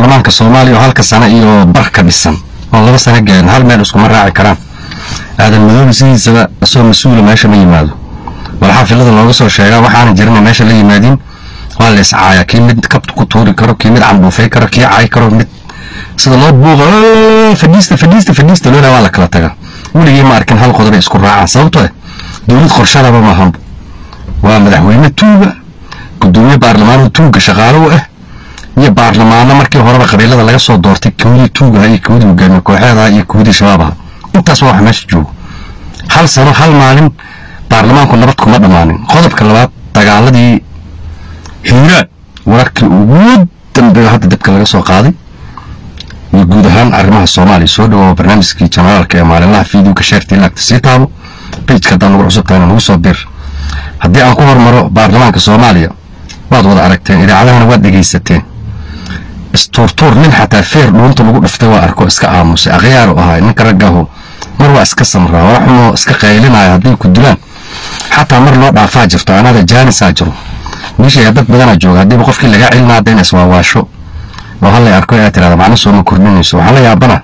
baarlamaanka soomaaliya oo halka sano iyo barka dhisan oo laba sano gaarin hal meel iskuma raaci karaan aadan madoobi sidiisaba isagoo mas-uula meesha ma yimaado bal xaafilada looga soo sheegaa waxaana jirina meesha la yimaadin waa la iscaaya kii mid kabta ku tuuri karo kii mid candhuufay karo kii caay karo mid sida loo buuqa fadhiista fadhiista fadhiista loolaa waa la kala tagaa weligii ma arkin hal qodob ay isku raacaan sababtoo ah dowlad qorshadaba maahanba waa madaxweyne tuuga gudoomiye baarlamaanoo tuuga shaqaalo u ah iyo baarlamaano markii horeba qabiilada laga soo doortay kowdii tuugaha iyo kowdii hogaamiye kooxeedaha iyo kowdii shabaabaha intaas waa wax meesha joogo hal sano hal maalin baarlamaanku nabad kuma dhammaanin qodobka labaad dagaaladii hiiraan wararkii ugu dambeeyo hadda dibka laga soo qaaday iyo guud ahaan arrimaha soomaaliya soo dhawoa barnaamijkii janaraalka ee maalinlaha fiidiyowka sheertii laagta sii taabo bejka haddaan nagu cusubtahayna nagu soo dir haddii aan ku hormaro baarlamaanka soomaaliya waad wada aragteen idaacadahana waad dhegaysateen istuurtuur nin xataa feer dhuunta lagu dhiftay waa arko iska aamusay akhyaaru ahaa ninka raggahu mar waa iska samraa waxumoo iska qaylinaya hadday ku dilaan xataa mar loo dhaafaa jirto anada jaanisaa jiro meesha dad badanaa jooga haddiiba qofkii lagaa celina hadda in iswaawaasho oo hallay arko aad tirahda macno sooma kordhinayso waxaa la yaabana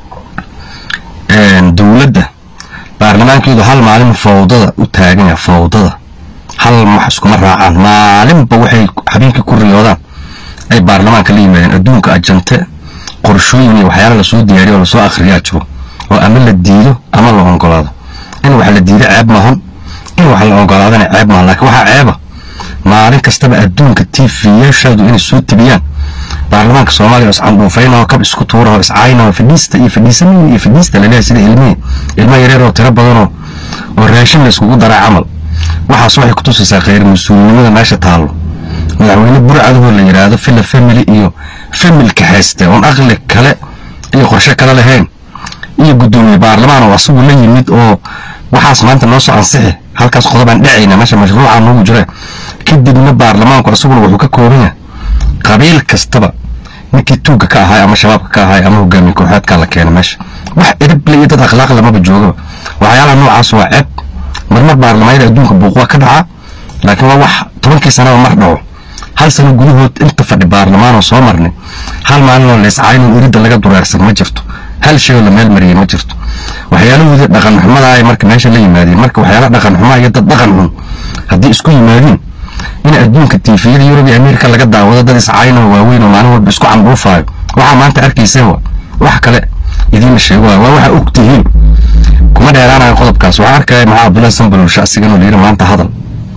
dowladda baarlamaankeedu hal maalin fawdada u taagan yahay fawdada hal max iskuma raacaan maalinba waxay habeenkii ku riyoodaan ay baarlamaanka la yimaadeen adduunka ajante qorshooyin iyo waxyaala lasoo diyaariyo oo lasoo akhriyaa jiro oo ama la diido ama la ogolaado in wax la diido ceeb maahan in wax la ogolaadana ceeb maahan laakiin waxaa ceeba maalin kastaba adduunka tvyaashaadu inay soo tibiyaan baarlamaanka soomaaliya oo iscandhuufayna oo kab isku tuura oo iscaayna oo fadhiista iyo fadhiisanayn iyo fadhiista laleeyahay sida ilmihii ilmo yareer oo tiro badanoo oo raashin la iskugu daraa camal waxaas waxay kutusaysaa khayr mas-uulinimada meesha taallo madaxweyne burcadahoo la yidhaahdo filla family iyo familka hayste oon aqli kale iyo qorshe kale lahayn iyo guddoomiye baarlamaan oo asagu la yimid oo waxaas maanta noo soo ansixi halkaas qodobaan dhacayna meesha mashruuca noogu jira kadibna baarlamaanku asaguna wuxuu ka kooban yahay qabiil kastaba ninkii tuugga ka ahaay ama shabaabka ka ahaay ama hogaamiye kooxeedkaa la keena meesha wax edible iyo dad akhlaaq lamaba joogaba waxyaalaha noocaas waa ceeb marmar baarlamaanada adduunka buuqwaa ka dhacaa laakiin waa wax tobankii sanaba mar dhaco hal sano gudahood inta fadhi baarlamaanoo soo marnay hal maalinoo leescaynon iridda laga dureersan ma jirto hal shayoo la meel mariyey ma jirto waxyaalahoodii dhaqan xumada ay marka meesha la yimaadeen marka waxyaala dhaqan xumaa iyo dad dhaqan xun haddii isku yimaadiin in adduunka tiifiyada yurub iyo ameerika laga daawado dad iscaynoo waaweyn oo maalin walba isku candhuufaayo waxaa maanta arkayseen wa wax kale idiinla sheego waa waxa og tihiin kuma dheeraanayo qodobkaas waxaa arkaya maxaa abdullahi sambalowsha asiganoo layidhi maanta hadal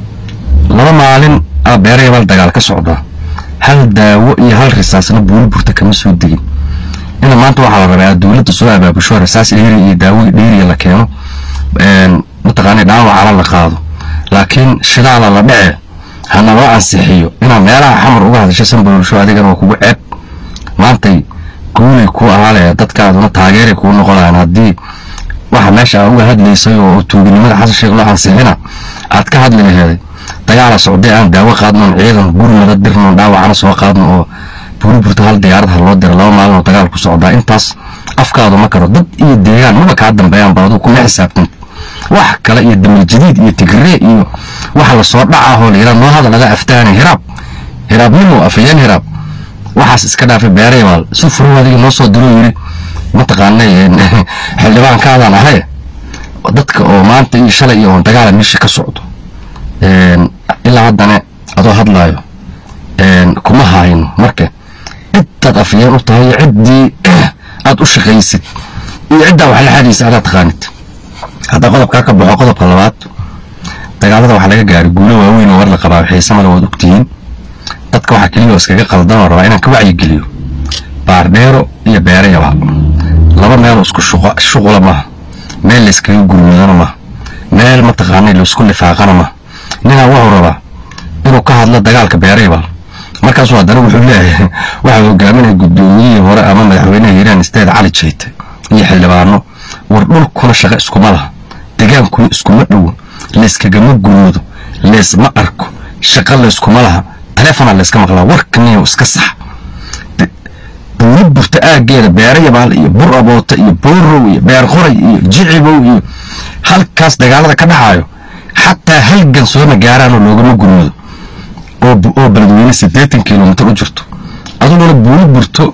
laba maalin aa beerayabal dagaal ka socdaa hal daawo iyo hal risaasna buuli burta kama soo degin ina maanta waxaa la rabaa dowladda soo abaabusho risaas dheeri iyo daawo dheeriya la keeno mataqaana dhaawacala la qaado laakiin shidaala la dhece hana loo ansixiyo inaad meelaha xamar uga hadasho sambalowsho adigana waa kugu ceeb maantay guulay ku ahaalaya dadkaaduna taageeray kuu noqonayaan haddii waxa meesha aa uga hadlaysay oo tuuginimada xasan sheekh loo ansixina aad ka hadli laheeday dagaala socday aan daawo qaadnoon ciidan gurmada dirnoon dhaawacana soo qaadno oo buuriburta hal diyaarad ha loo dira laba maalin oo dagaal ku socdaa intaas afkaadu ma karo dad iyo deegaan maba kaa dambeeyaan ba aduu kuma xisaabtanta wax kale iyo damal jadiid iyo tigree iyo waxa lasoo dhacaahoo layidhaa noo hadal laga aftaanay hiraab hiraabnimo afayeen hiraab waxaas iska dhaafay beerayabaal si furo adiga noo soo diro yidhi mataqaanay xildhibaankaadaan ahay dadka oo maanta iyo shalay iyo oon dagaala meesha ka socdo ilaa haddana adoo hadlaayo kuma hayno marka cidaad afyeen u tahay ciddii aad u shaqaysid iyo ciddaa wax la xadiisa adaad taqaanid hadda qodobkaa ka baxo qodobka labaad dagaalada waxaa laga gaaray guulo waaweyn oo war la qabaa xiisamale waad ogtihiin dadka waxaa keliya oo iskaga qaldan oo rabaa inaan ka wacyigeliyo baardheero iyo beerayaba laba meeloo isku shuqula maaha meel layskaga gurmadana maaha meel mataqaanay laisku lifaaqana maaha ninaa wuxuu rabaa inuu ka hadlo dagaalka beerayaba markaasuu haddana wuxuu leeyahay waxaa hogaaminaya guddoomiyihii hore ama madaxweynaha hiiraan isteed cali jeyte iyo xildhibaano war dhulkuna shaqo iskuma laha degaankuna iskuma dhowo layskagama gurmado leysma arko shaqo layskuma laha taleefona layska maqlaa warkaniyo iska sax dowlad burta aageeda beera yabaal iyo bur aboota iyo boorow iyo beer qoray iyo jicibow iyo halkaas dagaalada ka dhaxaayo xataa halgan sooma gaaraanoo loogama gurmado oo beledweyne siddeetan kilomitir u jirto aduguna buuli burto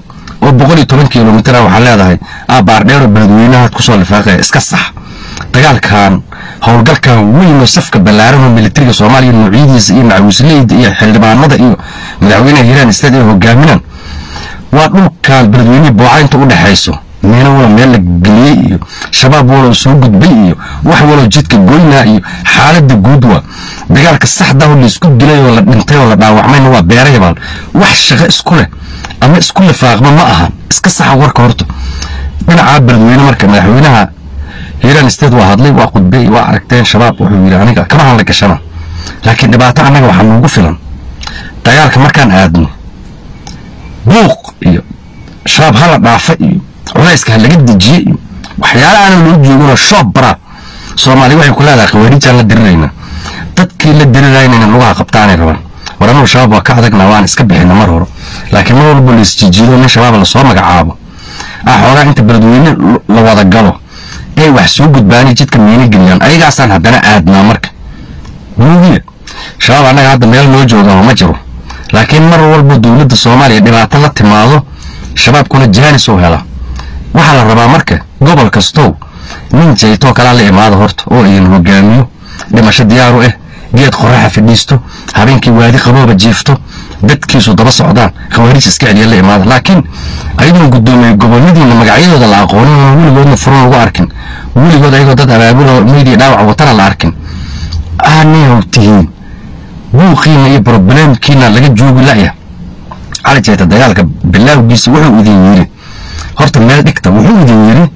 oo boqol iyo toban kilomitir waxaa leedahay aa baardheero beledweynahaad kusoo lifaaqaya iska sax dagaalkan howlgalkan weyn oo safka ballaaran oo militariga soomaaliya nuucyadiisa iyo macawisleyda iyo xildhibaanada iyo madaxweynaha hiiraan isteed ay hogaaminaan waa dhulkan beledweynihii booca inta u dhexayso meena walo meel la geliyey iyo shabaab walo soo gudbay iyo wax walo jidka goynaa iyo xaalada guud waa dagaalka saxda oo laisku dilay oo la dhintay oo la dhaawacmayna waa beerayabaal wax shaqo isku leh ama isku lifaaqma ma ahan iska saxa warka horta dhinacaa beledweyne marka madaxweynaha hiiraan isteed waa hadlay waa khudbay waa aragteen shabaab wuxuu yidhi aniga kama hadla gashana laakiin dhibaato annaga waxaa noogu filan dagaalka markaan aadno buuq iyo shabaab hala dhaafa iyo culayska ha laga dejiye iyo waxyaala aanan loo jooginoo shoob bara soomaaliya waxay ku leedahay khawaariijaan la dirirayna dadkii la diriraynayna lugaha qabtaanay rabaan war annugu shabaab waa ka adagna waan iska bixina mar hore laakiin mar walba la isjijiido nin shabaab lasoo magacaabo ah xoogaa inta beledweyne la wada galo ay wax soo gudbaanay jidka miina geliyaan ayagaasaan haddana aadnaa marka muugiya shabaab annaga hadda meel noo joogaa ma jiro laakiin mar walba dowladda soomaaliya dhibaato la timaado shabaabkuna jaanis oo hela waxaa la rabaa marka gobol kastow nin jaytoo kalaa la imaado horta oo idin hogaamiyo dhimasho diyaaru ah geed qoraxa fadhiisto habeenkii waadi qabooba jiifto dadkiisu daba socdaan khawaariij iska celiya la imaada laakiin ayadoon guddoomiye goboladiina magacyadooda la aqoonin oo weligoodna furan lagu arkin weligood ayagoo dad abaabuloo meydii dhaawac watana la arkin aanay tihiin buuqiina iyo broblemkiina laga joogi la'ya cali jeeta dagaalka bilaawgiisa wuxuu idin yiri horta meel dhigta wuxuu idin yiri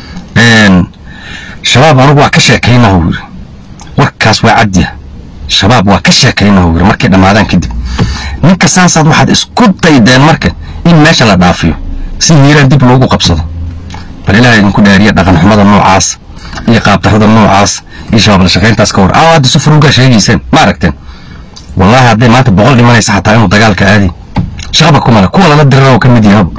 shabaab anugu waa ka sheekaynaa uu yiri warkaas waa cadya shabaab waa ka sheekaynaa uu yiri markay dhammaadaan kadib ninka saasaad waxaad isku daydeen marka in meesha la dhaafiyo si hiiraan dib loogu qabsado bal ilaah idinku dhaariya dhaqan xumada noocaas iyo qaabdarrada noocaas iyo shabaab la shaqayntaas ka hor aa hadda si furugaa sheegayseen ma aragteen wallaahi hadday maanta boqol dhimanaysa xataa inuu dagaalka aadi shaqaba kumale kuwa lala dirira oo ka mid yahaba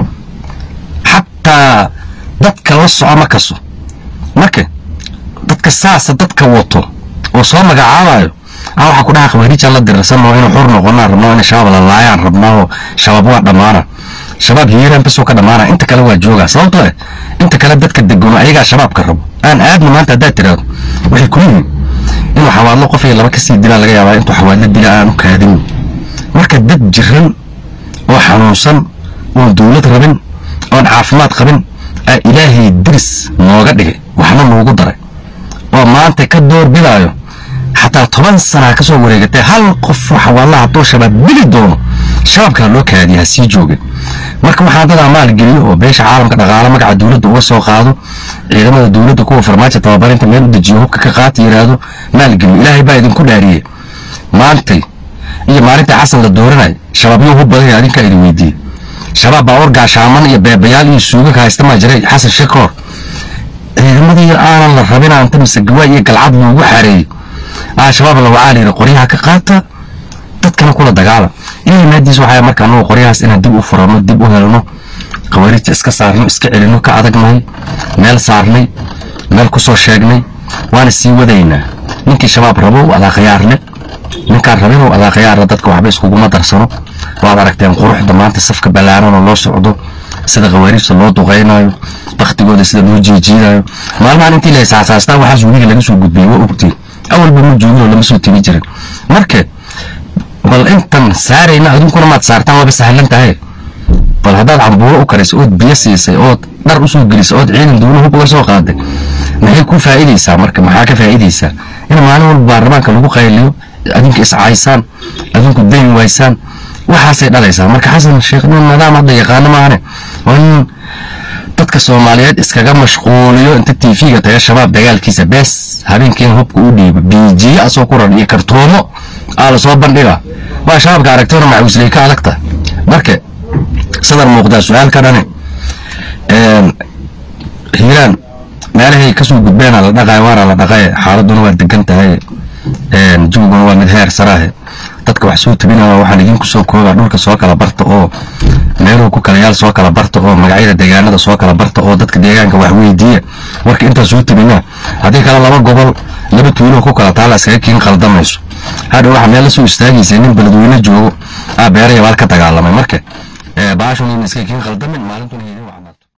xataa dadka la soco ma kaso marka dadka saasa dadka wato oo soo magacaabayo aa waxaa ku dhaha khawaariijaan la dirirsanoo inuu xur noqonaan rabnaa in shabaab la laayaan rabnaa oo shabaab waa dhammaana shabaab hiiraan basoo ka dhammaana inta kale waa joogaa sababtoo eh inta kale dadka degono ayagaa shabaabka rabo aan aadna maanta haddaad tiraahdo waxay ku yihiin inuu xawaadlo qof iyo laba kasii dilaa laga yaabaa intuu xawaadlo dila aan u kaadin marka dad jiran oo xanuunsan oon dowlad rabin oon caafimaad qabin aa ilaahay diris nooga dhigay waxna noogu daray oo maanta ka door bidaayo xataa toban sanaa ka soo wareegatay hal qof xawaadla hadduu shabaab dili doono shabaabkaa loo kaadiya ha sii jooga marka waxaa dadaa maalgeliyo oo beesha caalamka dhaqaale magaca dowladda uga soo qaado ciidamada dowladda kuwa farmaajo tababarinta meel u dejiyo hubka ka qaata yidhaahdo maalgeliyo ilaahay baa idinku dhaariyey maantay iyo maalintai xasan la dooranay shabaabyo hub badan adinkaa idin weydiiyey shabaab baa orgaashaaman iyo beebayaal iyo suuga ka haysta maa jiray xasan sheekoor ciidamadii aanan la rabin anta mise gawaay iyo galcad loogu xareeyey aa shabaab la wacaa layidhi qoryaha ka qaata dadkana kula dagaala ilaahay maadiis waxaa marka annagu qoryahaas inaan dib u furano dib u helno khawaariijta iska saarno iska celino ka adagnahay meel saarnay meel ku soo sheegnay waana sii wadaynaa ninkii shabaab rabo adaa khiyaarle ninkaan rabinow adaa khiyaarle dadka waxba iskuguma darsano waad aragteen quruxda maanta safka ballaaran oo loo socdo sida khawaariijta loo duqaynayo baktigooda sida loo jiijiidayo maalmahan intii la isaasaastaa waxaas weliga laga soo gudbiyey waa ogtiin awalba ma joogin oo lama soo timi jirin marka bal intan saarayna adunkuna maad saartaan waaba sahlan tahay bal haddaad cambuuro u karaysay ood biyo siisay ood dhar usoo gelisay ood ciidan dowla hub uga soo qaaday maxay ku faa'iidaysaa marka maxaa ka faa'iidaysaa in maalin walba baarlamaanka lagu qayliyo adinka iscaysaan adinku dayn waysaan waxaasay dhalaysaa marka xasan sheekh nin nidaam hadda yaqaano maahane waa in dadka soomaaliyeed iskaga mashquuliyo inta tv-ga taga shabaab dagaalkiisa bees habeenkiina hubka u dhiibo biijiye asoo ku ran iyo kartoomo aa lasoo bandhiga waa shabaabka aragtona macawisley ka adagta marka sadar muuqdaa su-aal ka dhane hiiraan meelahay kasoo gudbeena la dhaqay waana la dhaqay xaaladuna waa degan tahay jawguna waa mid heer saraahe dadka wax soo tabinaya waxaan idinku soo koobaa dhulka soo kala barta oo meeluhu ku kala yaal soo kala barta oo magacyada deegaanada soo kala barta oo dadka deegaanka wax weydiiya warka intaa soo tabinaa haddii kale laba gobol laba tuulo ku kala taala iskaga kiin qaldamayso hadha waxa meel la soo istaagaysa nin beledweyne joogo aa beera yabaal ka dagaalamay marka baashun in iska kiin qaldamin maalintun